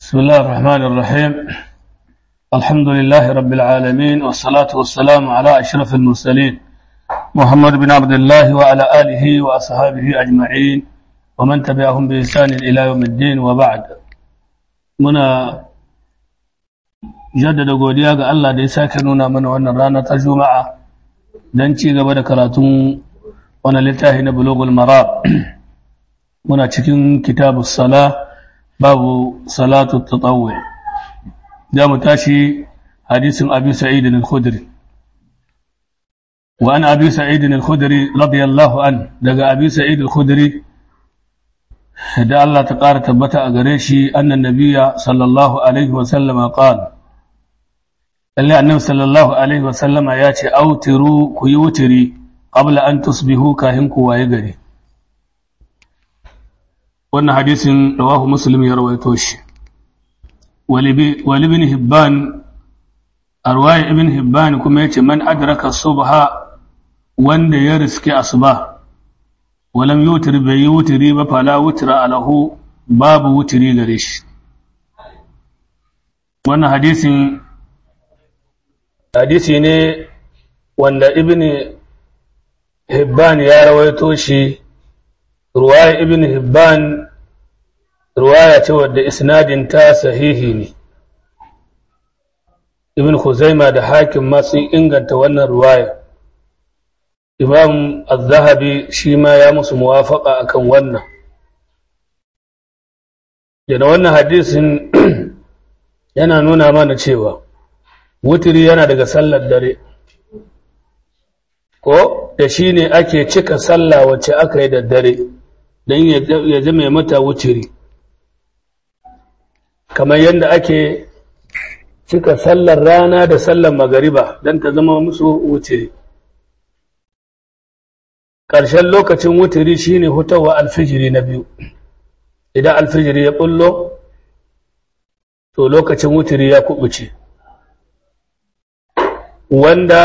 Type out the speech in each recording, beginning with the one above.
بسم الله الرحمن الرحيم الحمد لله رب العالمين والصلاة والسلام على أشرف المرسلين محمد بن عبد الله وعلى آله وأصحابه أجمعين ومن تبعهم بإحسان إلى يوم الدين وبعد منا jaddada godiya ga Allah da ya sake nuna mana wannan rana ta Juma'a don ci gaba da karatun wannan littafi na Bulughul Marab muna cikin kitabus sala babu salatu tatawwu da mu tashi hadisin Abi Sa'id al-Khudri wa an Abi Sa'id al-Khudri radiyallahu an daga Abi Sa'id al-Khudri da Allah ta ƙara tabbata a gare shi annan nabiyya sallallahu alaihi wa sallama qala lalle annabi sallallahu alaihi wasallama ya ce autiru ku yi wutiri qabla an tusbihu kahin ku waye gari wannan hadisin rawahu muslim ya rawaito shi wali ibn hibban arwaya ibn hibban kuma yace man adraka subha wanda ya riske asuba walam yutir bai yi wutiri ba fala wutira alahu babu wutiri gare shi wannan hadisin hadisi ne wanda ibn hibban ya rawaito shi ruwaya ibn hibban ruwaya ce wadda isnadin ta sahihi ne ibn khuzaima da hakim ma sun inganta wannan ruwaya imam az-zahabi shi ma ya musu muwafaka akan wannan yana wannan hadisin yana nuna mana cewa wutiri yana daga sallar dare ko da shi ne ake cika sallah wacce aka yi da dare don ya zama mata wutiri kamar yadda ake cika sallar rana da sallar magariba don ta zama musu wutiri ƙarshen lokacin wutiri shine hutawa alfijiri na biyu idan alfijiri ya ɓullo to lokacin wutiri ya kubuce wanda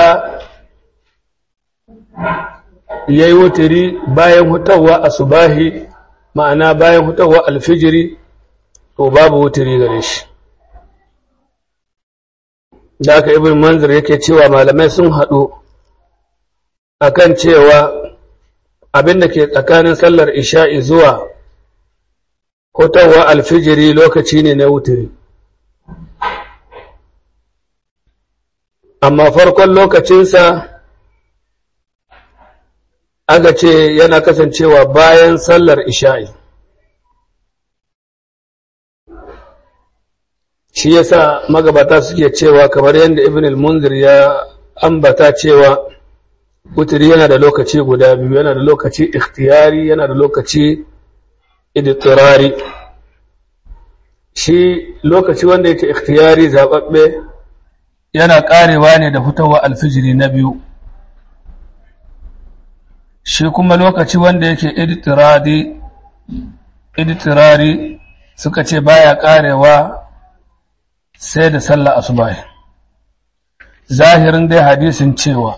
ya yi wuturi bayan hutawa a subahi ma'ana bayan hutawa alfijiri to babu wuturi gare shi da aka ibn manzir yake cewa malamai sun haɗu akan cewa abin da ke tsakanin sallar isha'i zuwa hutawa alfijiri lokaci ne na wuturi amma farkon lokacinsa aka ce yana kasancewa bayan sallar isha'i shi yasa magabata suke cewa kamar yadda ibn al-munzir ya ambata cewa wuturi yana da lokaci guda biyu yana da lokaci ikhtiyari yana da lokaci idtirari shi lokaci wanda yake ikhtiyari zababbe yana ƙarewa ne da fitowa alfijiri na biyu shi kuma lokaci wanda yake iditirari suka ce baya ƙarewa sai da sallah asubahi zahirin dai hadisin cewa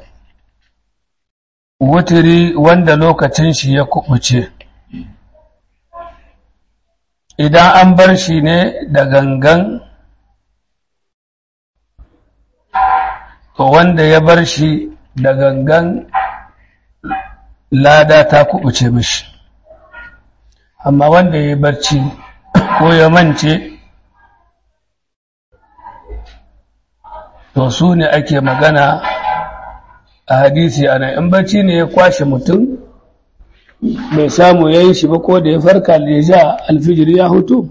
wutiri wanda lokacin shi ya kubuce idan an bar shi ne da gangan to wanda ya bar shi da gangan lada ta kubuce mishi amma wanda ya barci ko ya mance to su ne ake magana a hadisi ana in barci ne ya kwashe mutum bai samu ya yi shi ba ko da ya farka da ya ja alfijir ya hutu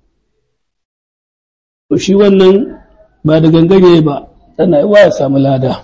to shi wannan ba da gangare ba tana yi wa ya samu lada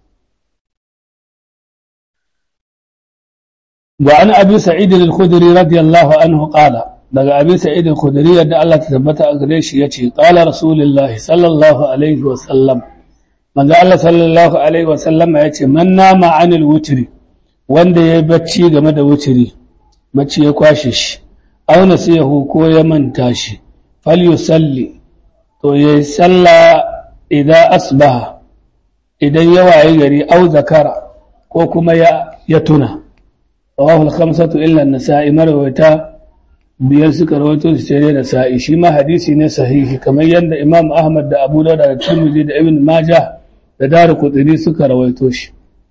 wa an abi sa'id al-khudri radiyallahu anhu qala daga abi sa'id al-khudri yadda Allah ta tabbata a gare shi yace qala rasulullah sallallahu alaihi wa sallam manzo Allah sallallahu alaihi wa sallam yace man nama anil wutri wanda ya bacci game da wutri bacci ya kwashe shi aw nasiyahu ko ya manta shi falyusalli to yayi sallah idan asbaha idan ya waye gari au zakara ko kuma ya ya tuna rawahu al-khamsatu illa an-nasa'i marwayata biyar suka rawaito shi sai da sa'i shi ma hadisi ne sahihi kamar yadda Imam Ahmad da Abu Dawud da Tirmidhi da Ibn Majah da Darqutni suka rawaito shi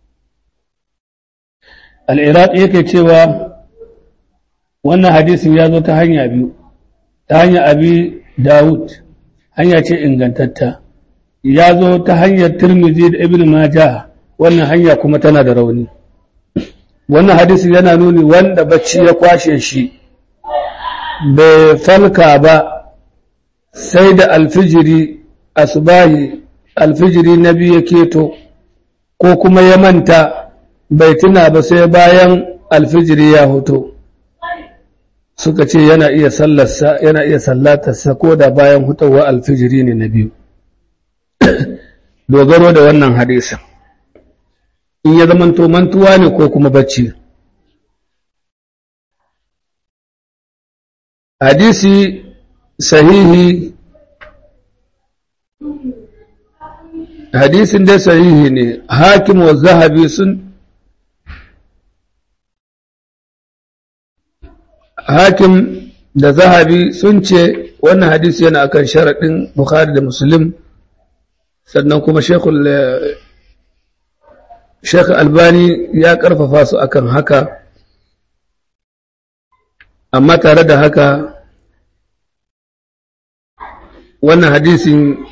Al-Iraq yake cewa wannan hadisin ya zo ta hanya biyu ta hanya Abi Dawud hanya ce ingantatta ya zo ta hanyar Tirmidhi da Ibn Majah wannan hanya kuma tana da rauni wannan hadisi yana nuni wanda bacci ya kwashe shi bai falka ba sai da alfijiri asubahi alfijiri na biyu ya keto ko kuma ya manta bai tuna ba sai bayan alfijiri ya hoto suka ce yana iya sallarsa yana iya sallatarsa ko da bayan hutawa alfijiri ne na biyu dogaro da wannan hadisin in ya zamanto mantuwa ne ko kuma bacci hadisi sahihi hadisin dai sahihi ne hakim wa zahabi sun hakim da zahabi sun ce wannan hadisi yana akan sharaɗin bukhari da muslim sannan kuma shekul Sheikh Albani ya ƙarfafa su akan haka, amma tare da haka wannan hadisin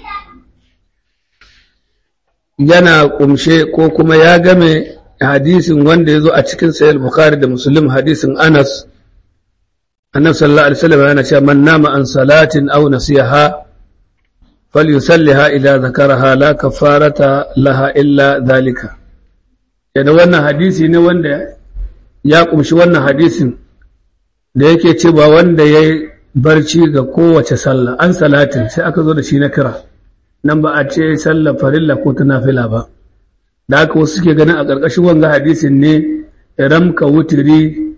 yana ƙumshe ko kuma ya game hadisin wanda ya zo a cikin sayar Bukhari da Muslim hadisin Anas, annabi sallallahu Alaihi wasallam yana cewa man nama an salatin au nasiha falyusalliha idza zakaraha la kafarata laha illa dhalika yana wannan hadisi ne wanda ya kumshi wannan hadisin da yake cewa wanda ya barci ga kowace sallah an salatin sai aka zo da shi na kira nan ba a ce sallah farilla ko ta nafila ba da haka wasu suke ganin a ƙarƙashin wanga hadisin ne ramka wutiri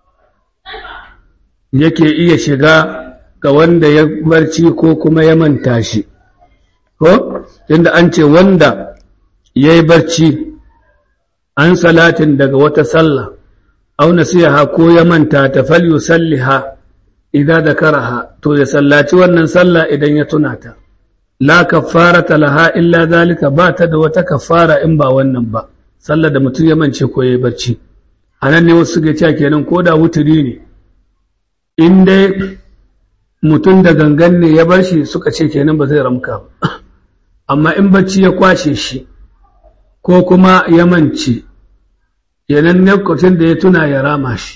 yake iya shiga ga wanda ya barci ko kuma ya manta shi ko inda an ce wanda ya yi barci an salatin daga wata sallah au nasiha ko ya manta ta falyu salliha idan da karaha to ya sallaci wannan sallah idan ya tuna ta la kaffarata laha illa zalika ba ta da wata kaffara in ba wannan ba sallar da mutum ya mance ko ya barci anan ne wasu suke cewa kenan ko da wuturi ne in dai mutum da gangan ne ya bar shi suka ce kenan ba zai ramka ba amma in bacci ya kwashe shi ko kuma ya mance yanan lokacin da ya tuna ya rama shi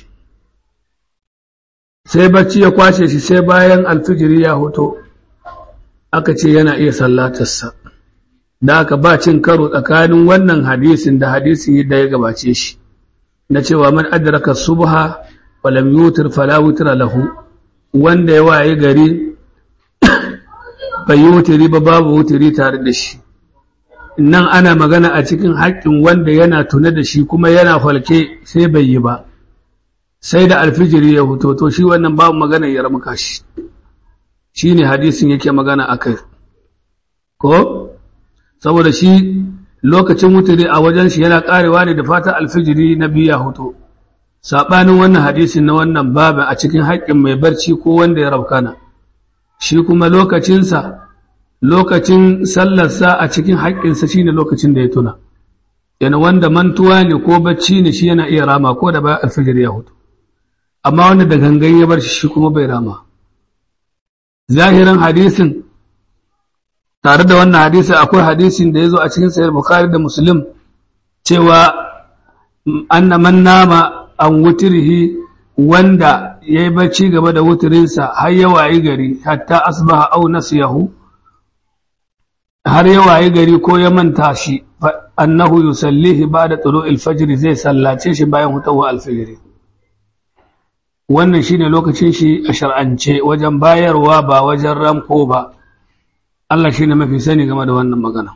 sai bacci ya kwashe shi sai bayan alfijiri ya hoto aka ce yana iya sallatarsa da aka ba cin karo tsakanin wannan hadisin da hadisin da ya gabace shi na cewa man adraka subha walam yutir fala wutra lahu wanda ya waye gari bai yi wutiri ba babu wutiri tare da shi nan ana magana a cikin haƙƙin wanda yana tune da shi kuma yana falke sai bai yi ba sai da alfijiri ya huto to shi wannan babu magana ya ramuka shi shi ne hadisin yake magana a kai ko saboda shi lokacin wutiri a wajen shi yana ƙarewa ne da fatan alfijiri na biya huto saɓanin wannan hadisin na wannan babin a cikin haƙƙin mai barci ko wanda ya raukana shi kuma lokacinsa lokacin sallarsa a cikin haƙƙinsa shi ne lokacin da ya tuna yana wanda mantuwa ne ko bacci ne shi yana iya rama ko da bayan alfijir ya hutu amma wanda da gangan ya bar shi shi kuma bai rama zahirin hadisin tare da wannan hadisi akwai hadisin da ya zo a cikin sayar bukari da muslim cewa anna man nama an wutirhi wanda ya yi bacci gaba da wutirinsa har ya wayi gari hatta asbaha au nasiyahu har ya wayi gari ko ya manta shi annahu yusallihi ba'da tulu'il fajr zai sallace shi bayan hutawa alfajr wannan shine lokacin shi a shar'ance wajen bayarwa ba wajen ramko ba Allah shine mafi sani game da wannan magana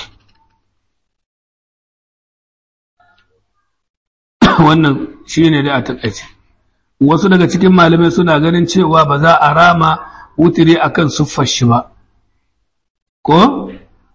wannan shine da a takaice wasu daga cikin malamai suna ganin cewa ba za a rama wutiri akan suffar shi ba ko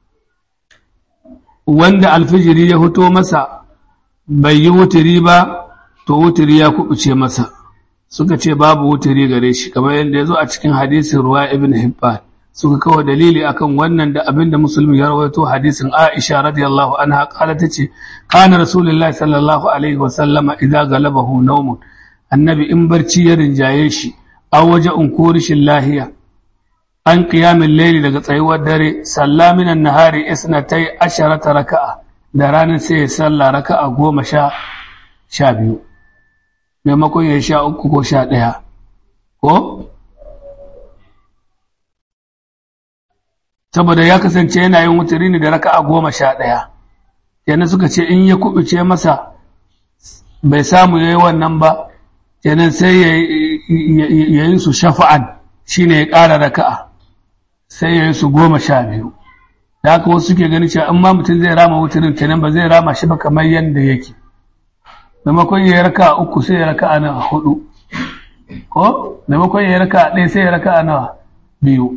wanda alfijiri ya fito masa bai yi wutiri ba to wutiri ya kubuce masa suka ce babu wuturi gare shi kamar yadda ya zo a cikin hadisin ruwa ibn hibban suka kawo dalili akan wannan da abinda musulmi ya rawaito hadisin aisha radiyallahu anha kala tace kana rasulullahi sallallahu alaihi wa sallama idza galabahu nawmun annabi in barci ya rinjaye shi aw waje un kurishin lahiya an qiyamul layli daga tsayuwar dare sallaminan nahari isnatai asharata raka'a da ranar sai ya salla raka'a goma sha sha biyu maimakon ya sha uku ko sha ɗaya ko saboda ya kasance yana yin wuturi ne da raka'a goma sha ɗaya kenan suka ce in ya kubuce masa bai samu ya yi wannan ba kenan sai ya yi su shafa'an shi ne ya ƙara raka'a sai ya yi su goma sha biyu da haka wasu suke gani cewa in ma mutum zai rama wuturin kenan ba zai rama shi ba kamar yadda yake maimakon ya yi raka uku sai ya raka a nawa hudu ko maimakon ya yi raka ɗaya sai ya raka a nawa biyu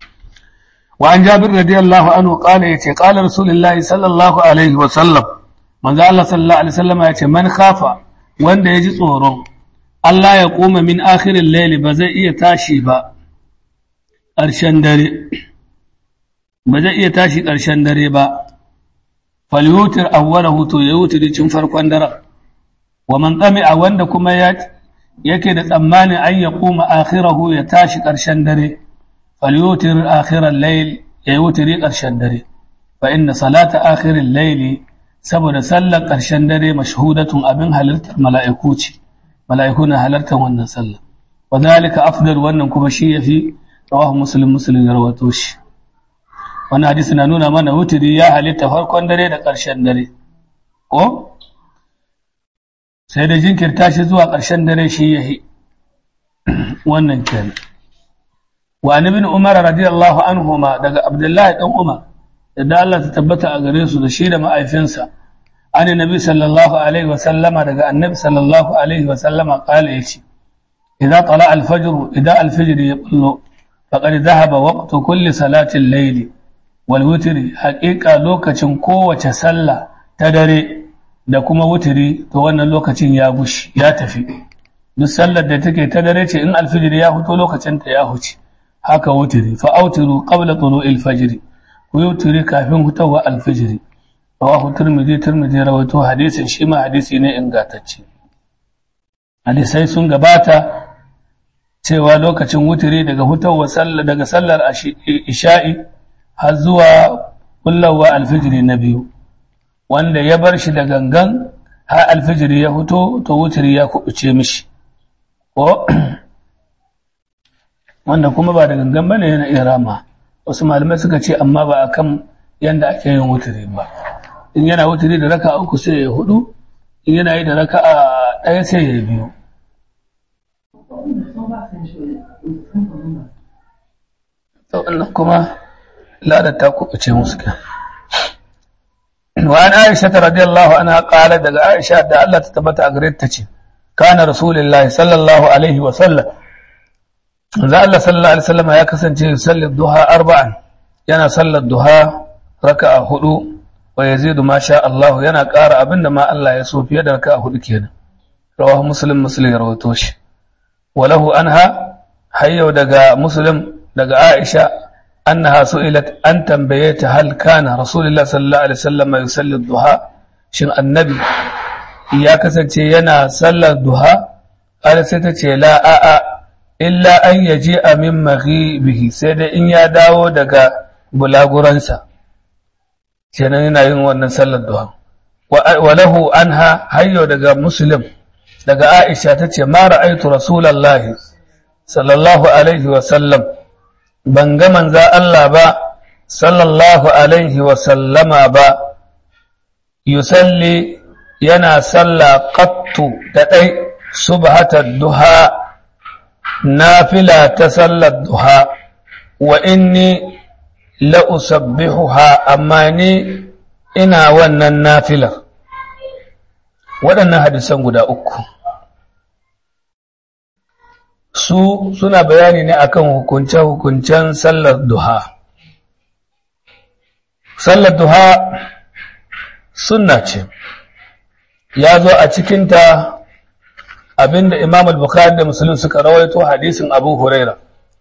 wa an jabir radiyallahu anhu qala yace qala rasulullahi sallallahu alaihi wa sallam manzo Allah sallallahu alaihi wasallam yace man khafa wanda yaji tsoro Allah ya koma min akhirin layli ba zai iya tashi ba ƙarshen dare ba zai iya tashi ƙarshen dare ba falyutir awwalahu to ya wuce cin farkon daren wa man tsami'a wanda kuma yake da tsammanin an ya kuma akhirahu ya tashi ƙarshen dare falyutir akhiral layl ya wutiri ƙarshen dare fa inna salata akhiril layli saboda sallar ƙarshen dare mashhudatun abin halartar mala'iku ce mala'iku na halartar wannan sallar wa zalika afdal wannan kuma shi yafi rawahu muslim muslim ya rawato shi wannan hadisi na nuna mana wutiri ya halitta farkon dare da ƙarshen dare ko sai da jinkirta shi zuwa ƙarshen dare shi ya yi wannan kenan wa ibn umar radiyallahu anhuma daga abdullahi dan umar da Allah ta tabbata a gare su da shi da ma'aifinsa an nabi sallallahu alaihi wa sallama daga annabi sallallahu alaihi wa sallama qala yace idza tala al-fajr idza al-fajr yaqulu faqad dhahaba waqtu kulli salati al-layl wal witr haqiqa lokacin kowace sallah ta dare da kuma wutiri to wannan lokacin ya gushi ya tafi duk sallar da take ta dare ce in alfijir ya fito lokacin ta ya huce haka wutiri fa autiru qabla tulu'il fajr ku wutiri kafin hutawa alfijir rawahu tirmidhi tirmidhi rawaito hadisin shi ma hadisi ne ingantacce hadisai sun gabata cewa lokacin wutiri daga hutawa sallar daga sallar isha'i har zuwa kullawa alfijiri na biyu wanda ya bar shi da gangan har alfijiri ya fito to wutiri ya kubuce mishi ko wanda kuma ba da gangan bane yana iya rama wasu malamai suka ce amma ba akan yanda ake yin wutiri ba in yana wutiri da raka uku sai ya hudu in yana yi da raka ɗaya sai ya biyu kuma ladar ta kubuce musu kan وعن عائشة رضي الله عنها قالت دقى عائشة دا الله تتبت أقريت كان رسول الله صلى الله عليه وسلم ذا الله صلى الله عليه وسلم يا كسن يصلي الضحى أربعا ينا صلى الضحى ركع هدو ويزيد ما شاء الله ينا قار أبن ما الله يسوف يد ركع هدو كينا رواه مسلم مسلم روتوش وله أنها حيو دقى مسلم دقى عائشة أنها سئلت أن تنبيت هل كان رسول الله صلى الله عليه وسلم يصلي الضحى شن النبي يا كسنتي ينا صلى الضحى قال ستتي لا آآ إلا أن يجيء من مغيبه سيد إن يداو دقا بلاغرانسا شن ينا ينوانا صلى الضحى وله أنها هيو دقا مسلم دقا عائشة تتي ما رأيت رسول الله صلى الله عليه وسلم ban ga manza Allah ba sallallahu alaihi wa sallama ba yusalli yana salla qattu da ɗai subhatar duha nafila ta sallar duha wa inni la'usabbihuha amma ni ina wannan nafilar waɗannan hadisan guda uku su suna bayani ne akan hukunce-hukuncen sallar duha. Sallar duha sunna ce, ya zo a cikinta abinda Imam al-Bukhari da Muslim suka rawaito hadisin Abu Huraira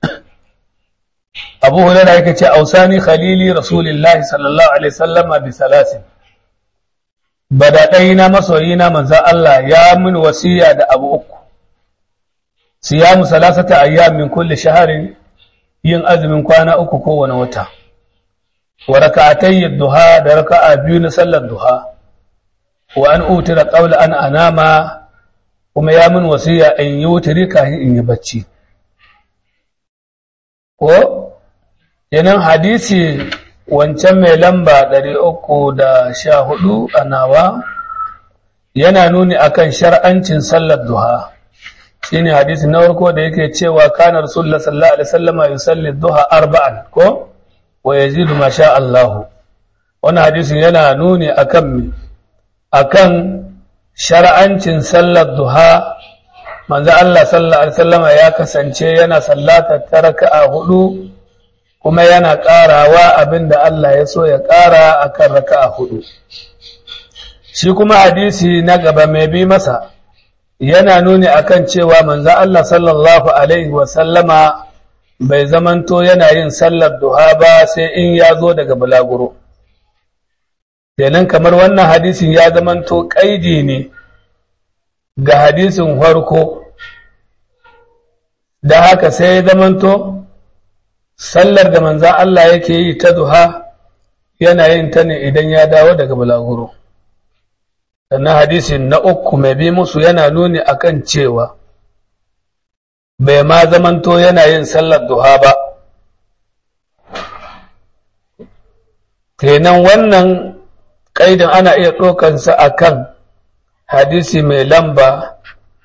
Abu Huraira yake ce ausani khalili Rasulullah sallallahu alaihi wasallama bi salasin badadai na masoyina manzo Allah ya min wasiya da abu uku siyamu salasata ayyam min kulli shahrin yin azumin kwana uku kowane wata wa rak'atay duha da raka'a biyu na sallar duha wa an utira qabla an anama kuma ya min wasiya in yi wutiri kafin in yi bacci ko yanan hadisi wancan mai lamba 314 a nawa yana nuni akan shar'ancin sallar duha shine hadisi na farko da yake cewa kana rasulullah sallallahu alaihi wasallam yusalli duha arba'an ko wa yazidu ma sha Allah wannan hadisin yana nuni akan akan shar'ancin sallar duha manzo Allah sallallahu alaihi wasallam ya kasance yana sallata taraka'a hudu kuma yana ƙarawa abinda Allah ya so ya ƙara akan raka'a hudu shi kuma hadisi na gaba mai bi masa yana nuni akan cewa manzo Allah sallallahu alaihi wasallama bai zamanto yana yin sallar duha ba sai in ya zo daga bulaguro kenan kamar wannan hadisin ya zamanto kaidi ne ga hadisin farko da haka sai ya zamanto sallar da manzo Allah yake yi ta duha yana yin ta ne idan ya dawo daga bulaguro sannan hadisin na uku mai bi musu yana nuni akan cewa bai ma zamanto yana yin sallar duha ba kenan wannan kaidin ana iya ɗaukansa a kan hadisi mai lamba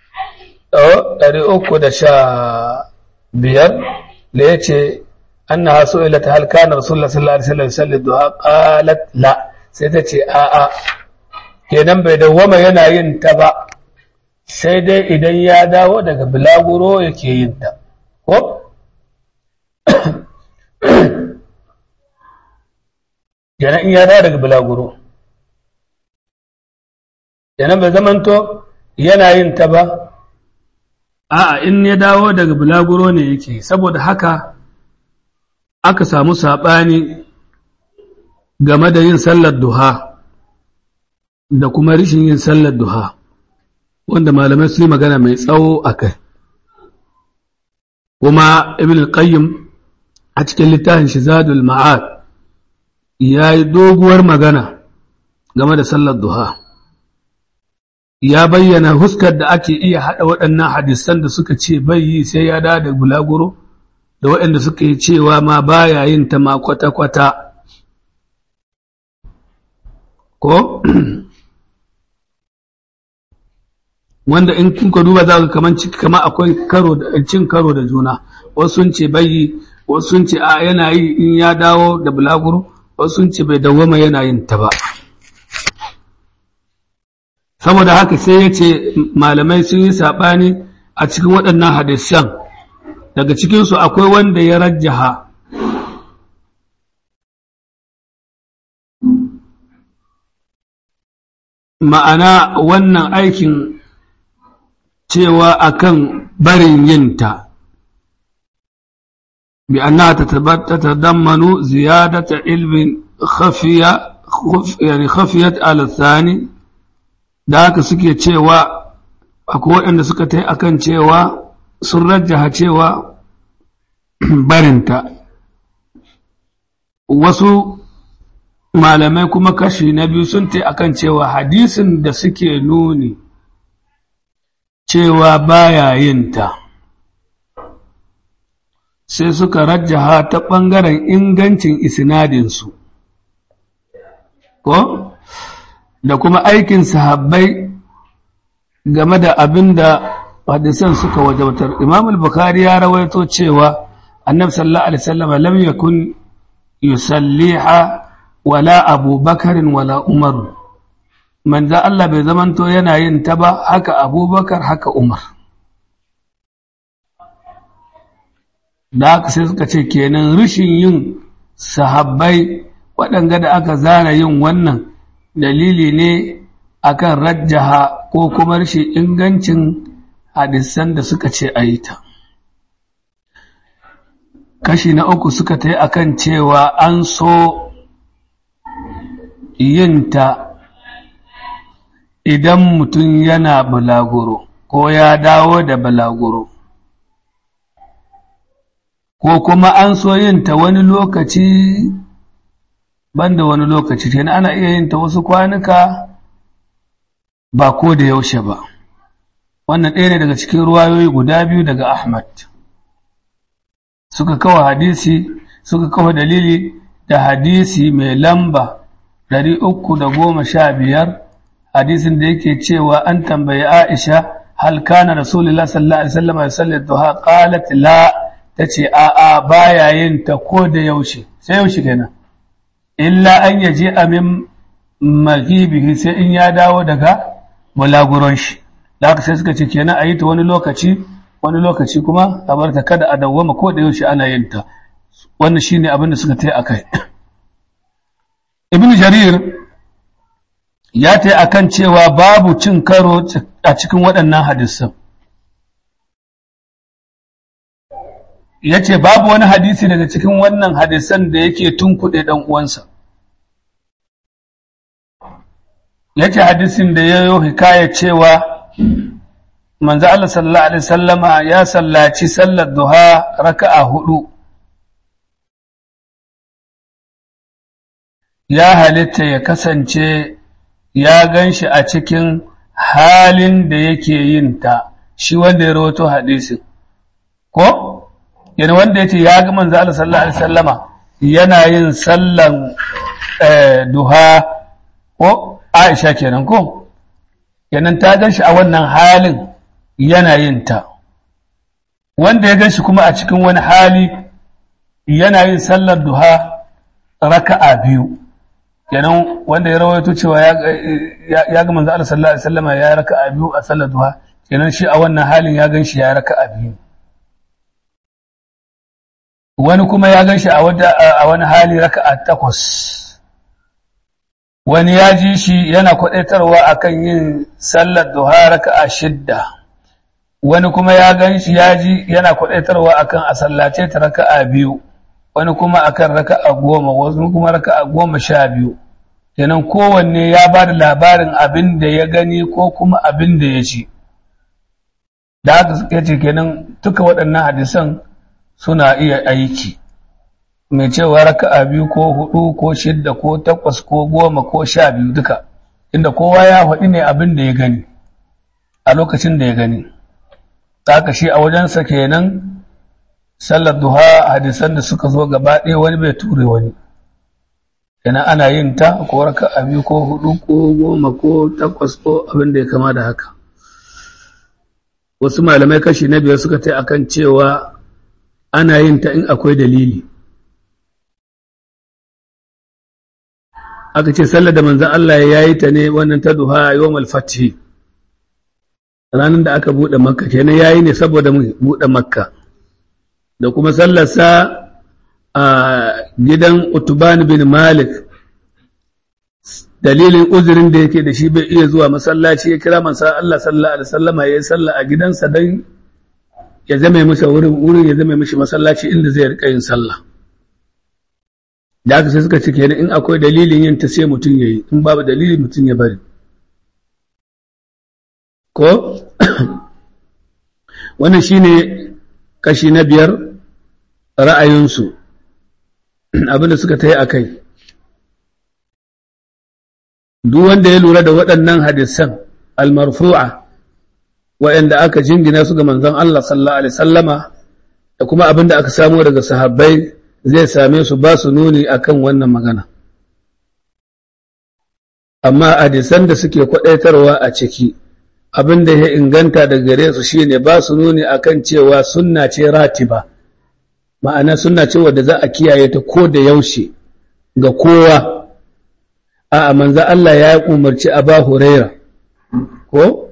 biyar da ya ce an na haso ilata halkanar rasulullah sallallahu alaihi wasallam sallar duha qalat la sai ta ce a'a kenan bai dawwama yana yin ta ba sai dai idan ya dawo daga bulaguro yake yin ta ko kenan in ya dawo daga bulaguro kenan bai zamanto yana yin ta ba a'a in ya dawo daga bulaguro ne yake saboda haka aka samu saɓani game da yin sallar duha da kuma rishin yin sallar duha wanda malamai su yi magana mai tsawo a kai kuma ibn al-qayyim a cikin littafin shizadul ma'ad ya yi doguwar magana game da sallar duha ya bayyana huskar da ake iya haɗa waɗannan hadisan da suka ce bai yi sai ya da da bulaguro da waɗanda suka yi cewa ma baya yin ta ma kwata-kwata ko wanda in kuka duba za ka kaman ciki kama akwai karo da cin karo da juna wasu sun ce bai wasu sun ce a yana yi in ya dawo da bulaguro wasu sun ce bai dawwama yana yin ta ba saboda haka sai ya ce malamai sun yi saɓani a cikin waɗannan hadisan daga cikinsu akwai wanda ya rajjaha ma'ana wannan aikin cewa akan barin yinta bi annaha tatadammanu ziyadata ilmin khafiya yani khafiyat ala thani da haka suke cewa akwai waɗanda suka ta akan cewa sun rajjaha cewa barinta wasu malamai kuma kashi na biyu sun ta akan cewa hadisin da suke nuni cewa baya yin ta sai suka rajjaha ta ɓangaren ingancin isnadinsu ko da kuma aikin sahabbai game da abin da hadisan suka wajabtar imam al-bukhari ya rawaito cewa annabi sallallahu alaihi wasallam lam yakun yusalliha wala abubakarin wala umar manzo Allah bai zamanto yana yin ta ba haka abubakar haka umar da haka sai suka ce kenan rishin yin sahabbai waɗanga da aka zana yin wannan dalili ne akan rajjaha ko kuma rashin ingancin hadisan da suka ce a yi ta kashi na uku suka ta yi akan cewa an so yin ta idan mutum yana balaguro ko ya dawo da balaguro ko kuma an so yin ta wani lokaci banda wani lokaci kenan ana iya yin ta wasu kwanuka ba ko da yaushe ba wannan ɗaya ne daga cikin ruwayoyi guda biyu daga Ahmad suka kawo hadisi suka kawo dalili da hadisi mai lamba ɗari uku da goma sha biyar hadisin da yake cewa an tambayi Aisha hal kana Rasulullah sallallahu alaihi wasallam ya sallar duha qalat la tace a a baya yin ta ko da yaushe sai yaushe kenan illa an yaji amin maghibihi sai in ya dawo daga bulaguron shi da haka sai suka ce kenan a yi ta wani lokaci wani lokaci kuma a bar ta kada a dawwama ko da yaushe ana yin ta wannan shine abin da suka tai akai ibnu jarir ya tai akan cewa babu cin karo a cikin waɗannan hadisan yace babu wani hadisi daga cikin wannan hadisan da yake tunkuɗe ɗan uwansa yace hadisin da yayo hikaya cewa manzo Allah sallallahu alaihi wasallama ya sallaci sallar duha raka'a hudu ya halitta ya kasance ya ganshi a cikin halin da yake yin ta shi wanda ya rawato hadisin ko yana wanda yace ya ga manzo Allah sallallahu alaihi wasallama yana yin sallan duha ko Aisha kenan ko kenan ta ganshi a wannan halin yana yin ta wanda ya gan shi kuma a cikin wani hali yana yin sallar duha raka'a biyu kenan wanda ya rawaito cewa ya ga manzo Allah sallallahu alaihi wasallam ya raka'a biyu a sallar duha kenan shi a wannan halin ya gan shi ya raka'a biyu wani kuma ya gan shi a wani hali raka'a takwas wani ya ji shi yana kwadaitarwa akan yin sallar duha raka'a shidda wani kuma ya gan shi ya ji yana kwadaitarwa akan a sallace ta raka'a biyu wani kuma akan raka'a goma wasu kuma raka'a goma sha biyu kenan kowanne ya ba da labarin abin da ya gani ko kuma abin da ya ci da haka suka ce kenan duka waɗannan hadisan suna iya aiki mai cewa raka'a biyu ko hudu ko shidda ko takwas ko goma ko sha biyu duka inda kowa ya faɗi ne abin da ya gani a lokacin da ya gani haka shi a wajensa kenan sallar duha hadisan da suka zo gaba ɗaya wani bai ture wani kenan ana yin ta ko raka a biyu ko hudu ko goma ko takwas ko abin da ya kama da haka wasu malamai kashi na biyar suka ta akan cewa ana yin ta in akwai dalili aka ce sallar da manzan Allah ya yi ta ne wannan ta duha yawmal fathi ranar da aka buɗe makka kenan ya yi ne saboda buɗe makka da kuma sallarsa a gidan utuban bin malik dalilin uzurin da yake da shi bai iya zuwa masallaci ya kira mansa Allah sallallahu alaihi wasallama ya yi sallah a gidansa don ya zama masa wurin wurin ya zama mishi masallaci inda zai rika yin sallah da aka sai suka ce kenan in akwai dalilin yin ta sai mutum ya yi in babu dalili mutum ya bari ko wannan shine kashi na biyar ra'ayinsu abinda suka ta yi a kai duk wanda ya lura da waɗannan hadisan almarfu'a waɗanda aka jingina su ga manzon Allah sallallahu alaihi sallama da kuma abinda aka samu daga sahabbai zai same su ba su nuni akan wannan magana amma hadisan da suke kwaɗaitarwa a ciki abin da ya inganta daga gare su shine ba su nuni akan cewa sunna ce ratiba ma'ana sunna ce wadda za a kiyaye ta ko da yaushe ga kowa a manzo Allah ya umarci Aba Huraira ko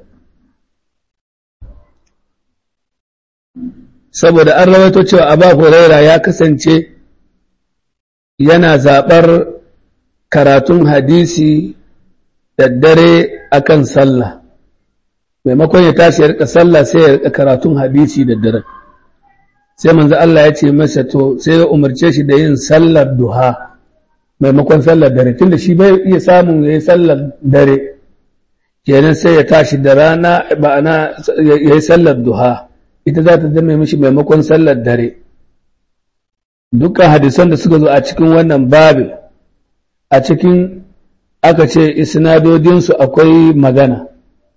saboda an rawaito cewa Aba Huraira ya kasance yana zaɓar karatun hadisi da dare akan sallah maimakon ya tashi ya rika sallah sai ya rika karatun hadisi da dare sai manzo Allah ya ce masa to sai ya umarce shi da yin sallar duha maimakon sallar dare tunda shi bai iya samun yayi sallar dare kenan sai ya tashi da rana ba'ana yayi sallar duha ita za ta zama mishi maimakon sallar dare dukkan hadisan da suka zo a cikin wannan babin a cikin aka ce isnadodinsu akwai magana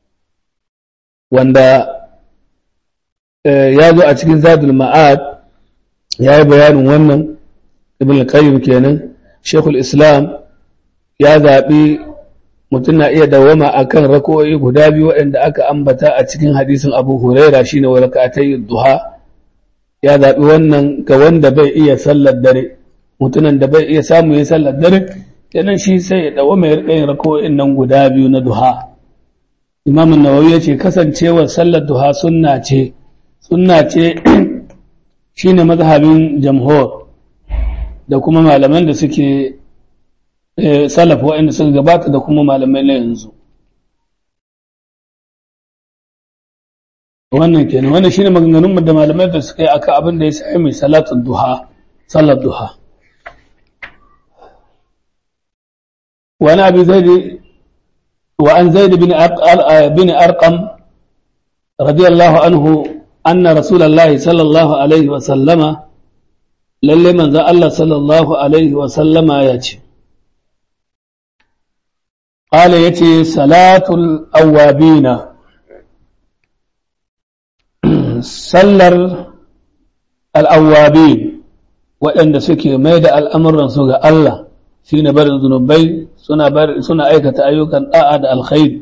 wanda ya zo a cikin zadul ma'ad ya yi bayanin wannan ibn qayyim kenan shekul islam ya zaɓi mutum na iya dawama a kan rako'i guda biyu waɗanda aka ambata a cikin hadisin abu huraira shine wa raka'atai duha ya zaɓi wannan ga wanda bai iya sallar dare mutumin da bai iya samu ya sallar dare kenan shi sai ya dawo mai rikayin rako'in nan guda biyu na duha imam nawawi ya ce kasancewar sallar duha sunna ce sunna ce shine mazhabin jamhur da kuma malaman da suke salaf waɗanda suka gabata da kuma malamai na yanzu wannan kenan wannan shine maganganun da malamai da suka yi akan abin da ya sai mai salatul duha salat duha wa ana bi zaid wa an zaid bin bin arqam radiyallahu anhu anna rasulullahi sallallahu alaihi wa sallama lalle manzo Allah sallallahu alaihi wa sallama ya ce قال يتي صلاة الأوابين sallar al'awwabi waɗanda suke mai da al'amuransu ga Allah shi ne barin zunubai suna aikata ayyukan ɗa'a da alkhairi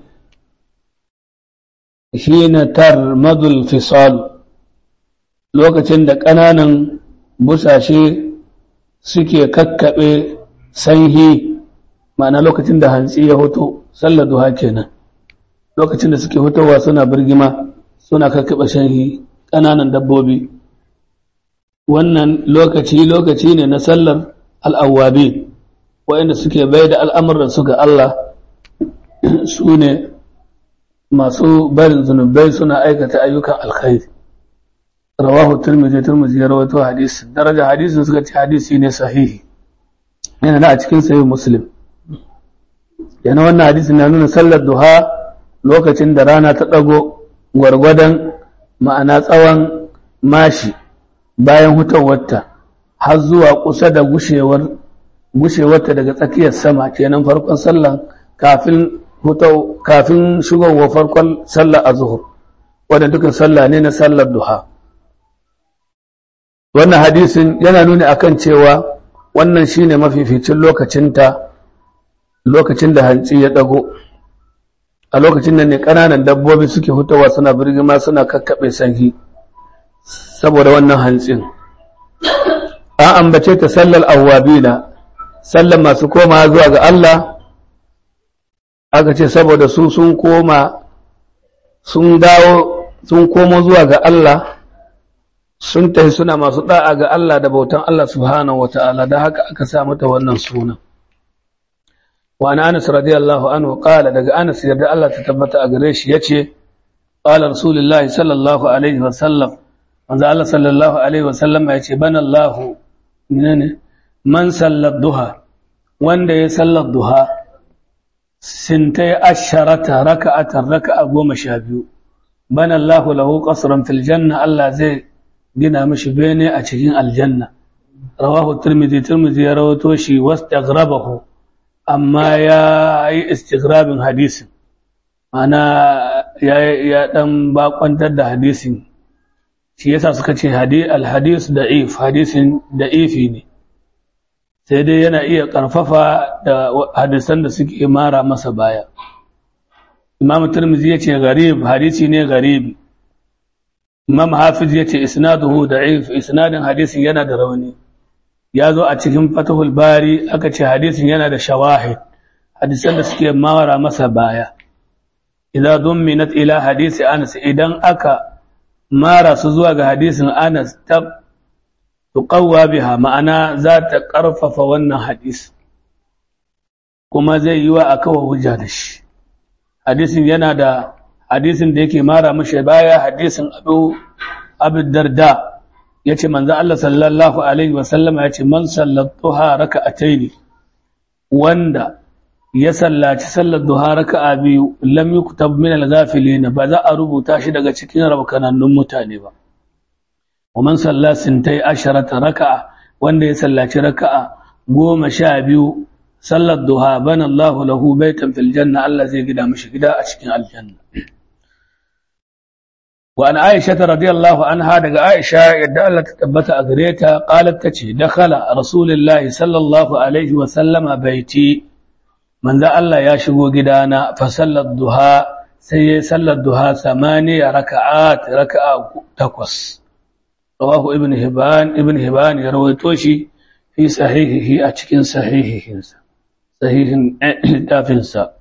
shi ne tarmadul fisal lokacin da ƙananan busashe suke kakkaɓe sanhi ma'ana lokacin da hantsi ya hoto sallar duha kenan lokacin da suke hotowa suna birgima suna kakkaɓe shanhi ƙananan dabbobi wannan lokaci lokaci ne na sallar al'awwabi waɗanda suke bai da al'amuransu ga Allah su ne masu barin zunubai suna aikata ayyukan alkhairi rawahu turmizi turmizi ya rawato hadisi daraja hadisin suka ce hadisi ne sahihi yana da a cikin sayi muslim yana wannan hadisi na nuna sallar duha lokacin da rana ta ɗago gwargwadon ma'ana tsawon mashi bayan hutawarta har zuwa kusa da gushewar gushewarta daga tsakiyar sama kenan farkon sallan kafin hutau kafin shigowar farkon sallar azhur wanda dukan sallah ne na sallar duha wannan hadisin yana nuni akan cewa wannan shine mafificin lokacinta lokacin da hantsi ya dago a lokacin nan ne ƙananan dabbobi suke hutawa suna birgima suna kakkaɓe sanhi saboda wannan hantsin an ambace ta sallar awwabina sallar masu koma zuwa ga Allah aka ce saboda su sun koma sun dawo sun komo zuwa ga Allah sun tafi suna masu da'a ga Allah da bautan Allah subhanahu wata'ala da haka aka sa mata wannan sunan وعن أنس رضي الله عنه قال دق أنس يرد الله تتبت أقريش يتشي قال رسول الله صلى الله عليه وسلم من الله صلى الله عليه وسلم يتشي بنى الله منين من صلى الضحى وان دي صلى الضحى سنتي أشرة ركعة ركعة قوم شابيو بنى الله له قصرا في الجنة الله زي gina mishi bene a cikin aljanna rawahu tirmidhi tirmidhi ya rawato shi wastaghrabahu amma ya yi istigrabin hadisin mana ya dan bakwantar da hadisin shi yasa suka ce alhadis da'if hadisin da'ifi ne sai dai yana iya karfafa da hadisan da suke mara masa baya imam turmizi ya ce garib hadisi ne garibi imam hafiz ya ce isnaduhu da'if isnadin hadisin yana da rauni ya zo a cikin fatahul bari aka ce hadisin yana da shawahid hadisan da suke mawara masa baya idza dumminat ila hadisi anas idan aka mara su zuwa ga hadisin anas ta tuqawwa biha ma'ana za ta karfafa wannan hadis kuma zai yi wa akawa hujja da shi hadisin yana da hadisin da yake mara mashi baya hadisin abu abu darda ya ce manzo Allah sallallahu alaihi wasallama ya ce man sallatuha raka'ataini wanda ya sallaci sallar duha raka'a biyu lam yuktab min al-ghafilin ba za a rubuta shi daga cikin rabkanannun mutane ba wa man salla sintai asharata raka'a wanda ya sallaci raka'a goma sha biyu sallar duha bana Allahu lahu baitan fil janna Allah zai gida mishi gida a cikin aljanna wa an Aisha radiyallahu anha daga Aisha yadda Allah ta tabbata a gare ta qalat tace dakhala rasulullahi sallallahu alaihi wa sallama baiti manzo Allah ya shigo gidana fa sallar duha sai ya sallar duha samaniya raka'at raka'a takwas rawahu ibn hibban ibn hibban ya rawaito shi fi sahihihi a cikin sahihihinsa sahihin littafinsa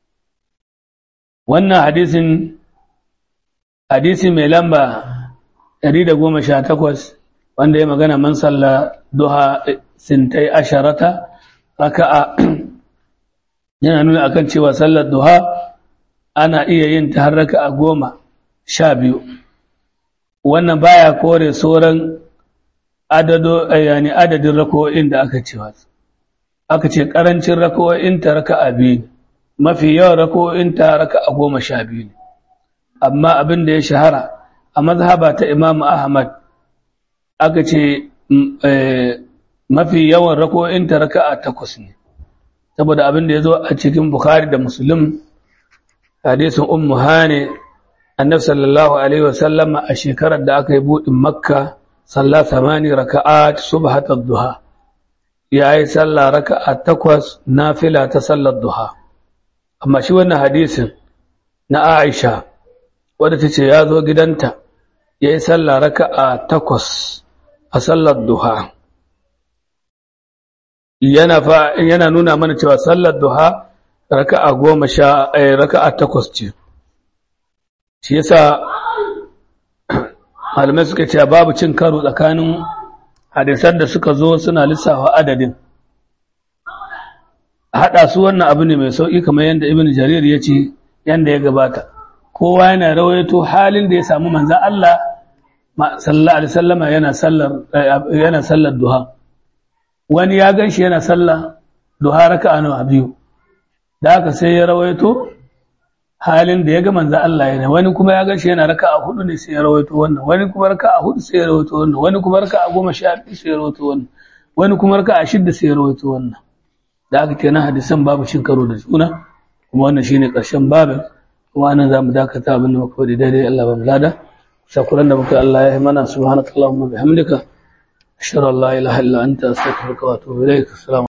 wannan hadisin hadisi mai lamba 118 wanda ya magana man salla duha sintai asharata raka'a yana nuna akan cewa sallar duha ana iya yin ta har raka'a goma sha biyu wannan baya kore sauran adado yani adadin rako'in da aka ce aka ce karancin rako'in ta raka'a biyu mafi yawan rako'in ta raka'a goma sha biyu ne amma abin da ya shahara a mazhaba ta Imam Ahmad aka ce mafi yawan rako'in ta raka'a takwas ne saboda abin da ya zo a cikin Bukhari da Muslim hadisin Ummu Hane annabi sallallahu alaihi wasallama a shekarar da aka yi buɗin Makka salla samani raka'at subhatat duha yayi sallah raka'a takwas nafila ta sallar duha amma shi wannan hadisin na Aisha wadda tace ya zo gidanta yayi sallah raka'a takwas a sallar duha yana fa yana nuna mana cewa sallar duha raka'a goma sha raka'a takwas ce shi yasa malamai suka ce babu cin karo tsakanin hadisan da suka zo suna lissafa adadin haɗa su wannan abu ne mai sauƙi kamar yadda ibn jarir ya ce yadda ya gabata kowa yana rawaito halin da ya samu manzan Allah sallallahu alaihi wasallama yana sallar yana sallar duha wani ya ganshi yana sallah duha raka'a nawa biyu da haka sai ya rawaito halin da ya ga manzo Allah yana wani kuma ya ganshi yana raka'a hudu ne sai ya rawaito wannan wani kuma raka'a hudu sai ya rawaito wannan wani kuma raka'a goma sha biyu sai ya rawaito wannan wani kuma raka'a shidda sai ya rawaito wannan da haka kenan hadisan babu cin karo da juna kuma wannan shine karshen babin kuma anan zamu dakata abin da muka faɗi daidai Allah ba mu lada shakuran da muka Allah ya yi mana subhanakallahumma bihamdika ashhadu an la ilaha illa anta astaghfiruka wa atubu ilaik assalamu